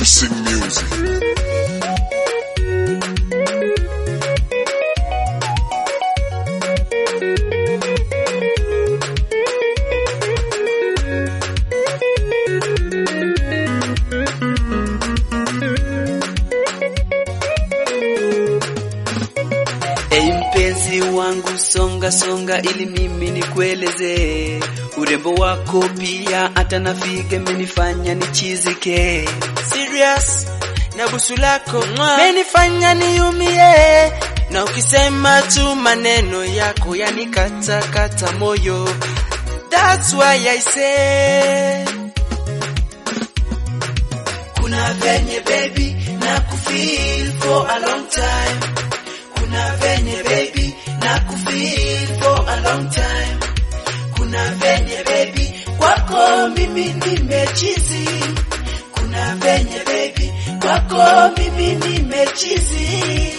Mixing music. Ei mpenzi wangu songa songa, ili mimi nikueleze urembo wako, pia hata na figa menifanya nichizike. serious na busu lako menifanya niumie, na ukisema tu maneno yako yanikata kata moyo. That's why I say kuna venye baby na kufeel for a long time, kuna venye baby na kufeel for a long time, kuna venye baby kwako mimi nimechizi kuna venye baby kwako mimi nimechizi.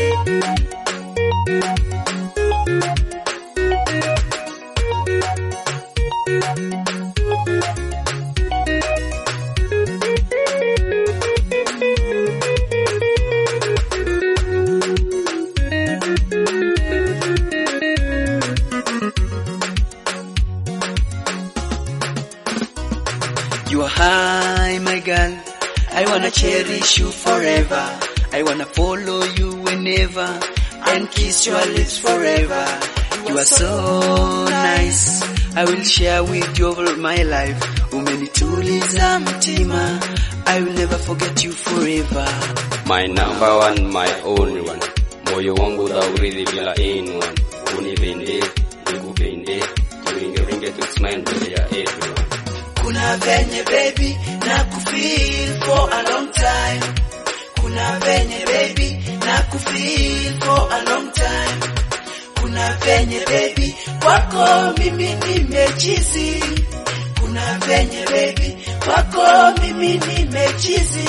You are high, my girl. I wanna cherish you forever. I wanna follow you whenever and kiss your lips forever. You are so nice. I will share with you all my life. Umenituliza mtima. I will never forget you forever. My number one, my only one. Moyo wangu dhauridhi bila anyone. Unipende, nikupende, turinge-ringe tu smile mbele ya everyone. Kuna venye baby na kufeel for a long time. Kuna venye baby na kufeel for a long time. Kuna venye baby kwako mimi nimechizi. Kuna venye baby kwako mimi nimechizi.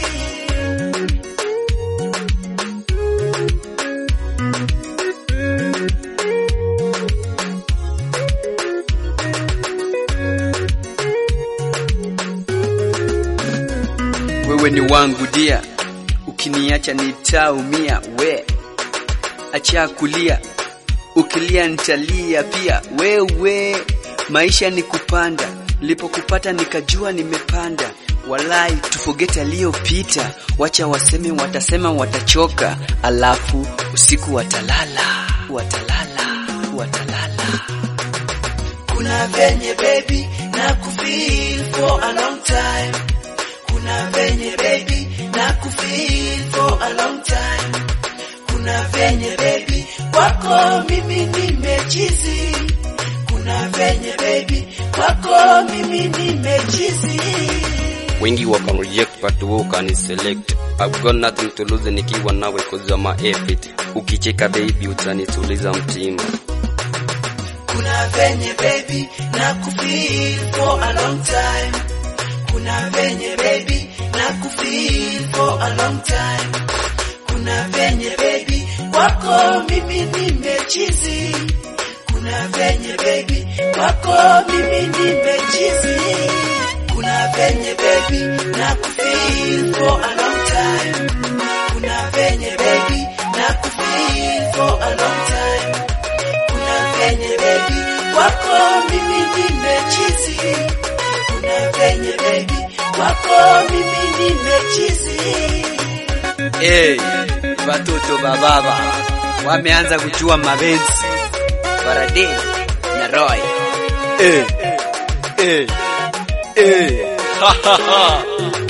Wewe ni wangu dia, ukiniacha nitaumia. We acha kulia, ukilia nitalia pia. Wewe maisha ni kupanda, nilipokupata nikajua nimepanda. Walai tufogete aliyopita, wacha waseme, watasema watachoka, alafu usiku watalala, watalala, watalala. Kuna venye baby na kufeel for a long time. Kuna venye baby na kufeel for a long time. Kuna venye baby kwako mimi nimechizi. Kuna venye baby kwako mimi nimechizi. Wengi waka reject but wewe ukani select. I've got nothing to lose nikiwa nawe cause you're my everything. Ukicheka baby utanituliza mtima. Kuna venye baby na kufeel for a long time. Kuna venye baby na kufeel for a long time. Kuna venye baby kwako mimi nimechizi. Kuna venye baby kwako mimi nimechizi. Kuna venye baby na kufeel for a long time. Kuna venye baby na kufeel for a long time. Kuna venye baby kwako mimi nimechizi. Kuna venye baby kwako mimi nimechizi. Hey, watoto bababa wameanza kujua mapenzi. Faraday na Roy. Hey, hey, hey. Ha, ha, ha.